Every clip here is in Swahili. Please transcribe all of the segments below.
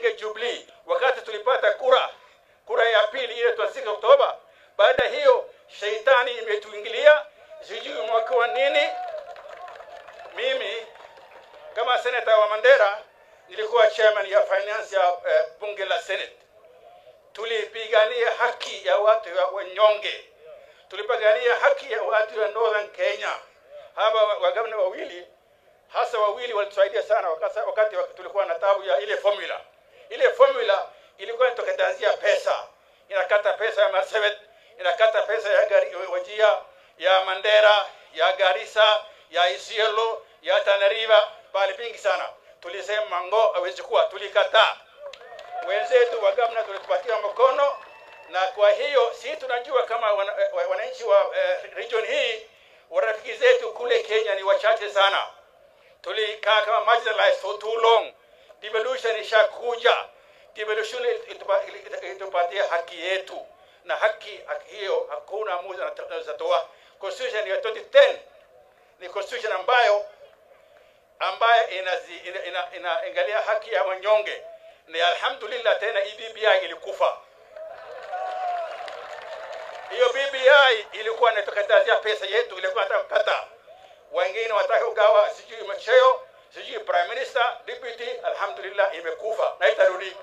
tujenge Jubilee. Wakati tulipata kura kura ya pili ile 26 Oktoba, baada hiyo sheitani imetuingilia, sijui mwaka wa nini. Mimi kama seneta wa Mandera nilikuwa chairman ya finance ya eh, bunge la Senate. Tulipigania haki ya watu wa wanyonge, tulipigania haki ya watu wa Northern Kenya. Hawa wagavana wawili hasa wawili walitusaidia sana wakati, wakati tulikuwa na tabu ya ile formula. Ile formula ilikuwa inatokatazia pesa, inakata pesa ya Marsabit, inakata pesa ya gari, Wajia, ya Mandera, ya Garissa, ya Isiolo, ya Tana River, pale pingi sana. Tulisema ngo hawezi kuwa, tulikataa. Wenzetu wa gavana tulitupatia mkono, na kwa hiyo si tunajua kama wananchi wa uh, region hii warafiki zetu kule Kenya ni wachache sana tulikaa kama marginalized for too long. Devolution ishakuja, devolution itupatia haki yetu, na haki hiyo hakuna mmoja anatoa. Constitution ya 2010 ni constitution ambayo ambayo inaangalia ina, ina, ina haki ya wanyonge, na alhamdulillah tena hii BBI ilikufa. Hiyo BBI ilikuwa inatukatazia pesa yetu, ilikuwa nataka kukata wengine wataka ugawa sijui macheo sijui prime minister deputy alhamdulillah imekufa na itarudi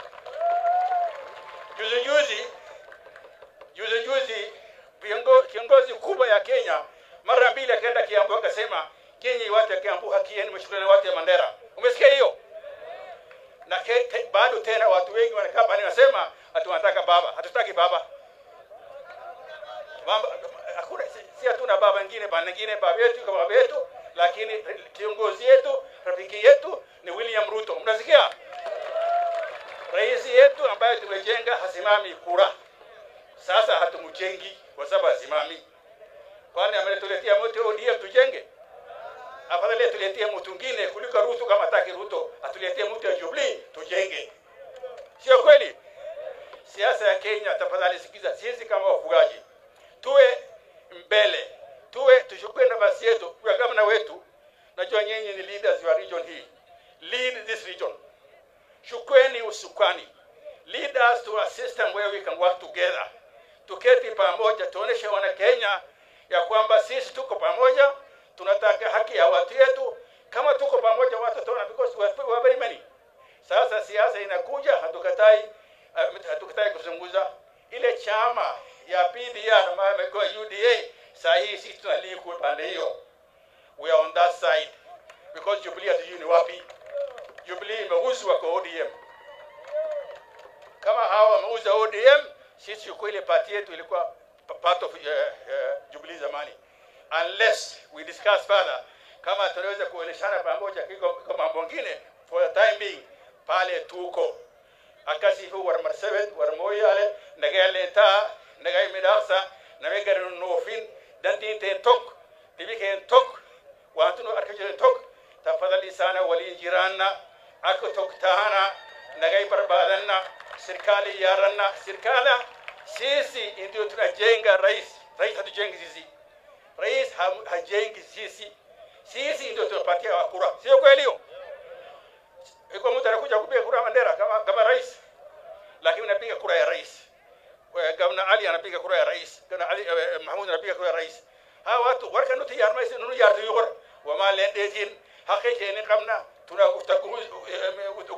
juzi juzi juzi juzi kiongozi kubwa ya Kenya mara mbili akaenda Kiambu akasema Kenya watu ya Kiambu haki yenu mshukrani watu ya Mandera umesikia hiyo na ke, te, bado tena watu wengi wanakaa pale wanasema ati wanataka baba hatutaki baba baba hakuna si hatuna baba wengine baba wengine baba yetu kama baba yetu, lakini kiongozi yetu rafiki yetu ni William Ruto. Mnasikia? Rais yetu ambaye tumejenga hasimami kura. Sasa hatumjengi kwa sababu hasimami. Kwani ametuletea mtu ODM tujenge? Afadhali atuletee mtu mwingine kuliko Ruto. Kama hataki Ruto, atuletee mtu ya Jubilee tujenge, sio kweli? Siasa ya Kenya, tafadhali sikiza, sisi kama wafugaji tuwe mbele, tuwe tuchukue nafasi yetu kwa gavana wetu. Najua nyinyi ni leaders wa region hii, lead this region. Chukweni usukani, lead us to a system where we can work together. Tuketi pamoja, tuoneshe wana Kenya ya kwamba sisi tuko pamoja, tunataka haki ya watu yetu. Kama tuko pamoja, watu tuona because we are very many. Sasa siasa inakuja, hatukatai, hatukatai kuzunguza ile chama ya PDR ambayo imekuwa UDA, saa hii sisi tunalii pande hiyo, we are on that side because Jubilee hatujui ni wapi. Jubilee imeuzwa kwa ODM. Kama hawa wameuza ODM, sisi kwa ile party yetu ilikuwa part of uh, uh, Jubilee zamani, unless we discuss further kama tunaweza kueleshana pamoja kiko mambo mengine, for the time being pale tuko akasifu war marsabet war moyale nagale ta nagay midasa name garin nofin dantin te tok tibi ken tok watuno arkaje tok tafadhali sana wali jiranna ako tok tahana nagay barbadanna serikali yaranna serikala sisi ndio tunajenga rais rais hatujengi sisi rais hajengi sisi sisi ndio tunapatia kura sio kweli hiyo iko mtu anakuja kupiga kura Mandera kama kama rais, lakini anapiga kura ya rais. Gavana Ali anapiga kura ya rais, Gavana Ali eh, Mahmud anapiga kura ya rais. Hawa watu warka nuti yar mais nunu yar tu yugor wa ma lendetin hakke jeni kamna tuna utakumu